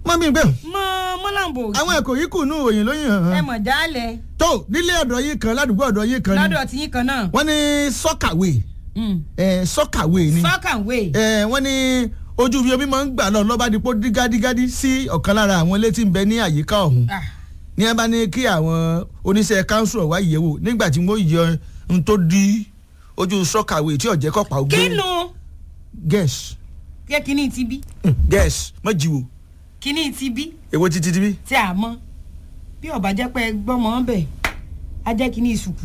mọ́ mi gbé mọ mọ́làǹbò àwọn ẹ̀kọ́ yìí kù nù òyìn lóyìn hàn ẹ án mọ̀ jálẹ̀ tó nílé ọ̀dọ̀ yìí kan ládùúgbò ọ̀dọ̀ yìí kan ni lọ́dọ̀ tí yín kan náà wọ́n ní sọ́kàwé ẹ̀ sọ́kàwé ni sọ́kàwé ẹ̀ wọ́n ní ojú bí omi máa ń gbà lọ lọ́ba dípò dígádígádí sí ọ̀kan lára àwọn ilé tí ń bẹ ní àyíká ọ̀hún ní ẹ bá ní kí àwọn oníṣẹ́ káńsù ọ̀wá ìyẹ̀wò nígbà tí wọ́n yọ ohun tó di ojú sọ́kàwé tí ọ̀jẹ̀ kọ́pà ó gbé kínú gẹ̀ẹ́sì kí kíní ti bí gẹ̀ẹ́sì mọ́ jìwò kíní ti bí èwo títí tí bí. tí a mọ̀ bí ọba jẹ́ pé gbọ́mọ bẹ̀ á jẹ́ kíní ìsùkù.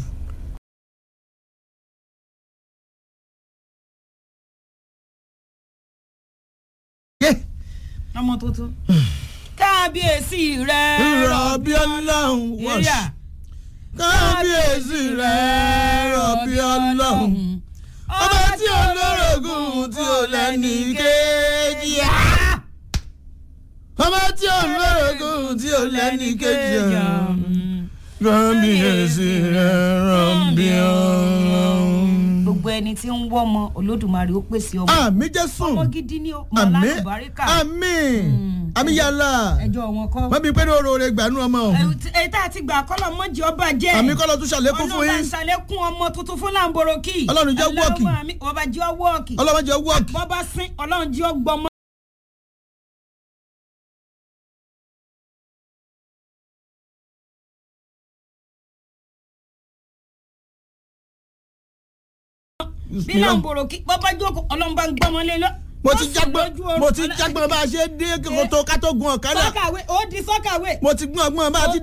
yé ọmọ tuntun kábíyèsí rẹ rọ̀bì ọlọ́run wọ́ọ̀ṣì èrìà kábíyèsí rẹ̀ rọ̀bì ọlọ́run ọba tí olórogún tí ò lẹ́ni kejì ọba tí olórogún tí ò lẹ́ni kejì kábíyèsí rẹ̀ rọ̀bì ọlọ́run. gbogbo ẹni tí ń wọ́ ọmọ olódùmarè ó pèsè ọmọ àmì jésù ọmọ gidi ní ọmọ àmì alábàríkà àmì àmì yàrá ẹjọ́ wọn kọ́ mọ́bí pé ní oore gbanú ọmọ ọ̀hún èyí tá a ti gbà kọ́lọ̀ mọ́jì ọba jẹ́ àmì kọ́lọ́ tún ṣàlékún fún ọlọ́ba yín ṣàlékún ọmọ tuntun fún làǹbòròkì Ọlọ́run jẹ́ wọ́ọ̀kì. ọba jẹ́ wọ́ọ̀kì ọlọ́mọdé wọ́ọ̀kì bọ́ba sín ọlọ́run jẹ́ ọgbọ́mọ. bí làǹbòròkì bọ́ba jókòó ọlọ́run bá ń gbọ́mọ lé lọ. mo ti Ó sùn jágbọ́n lójú oorun. mo ti jágbọ́n bá a ṣe dé kótó ká tó gun ọ̀kadà sọ́kàwé ó di sọ́kàwé. mo ti gún ọgbọ́n bá a ti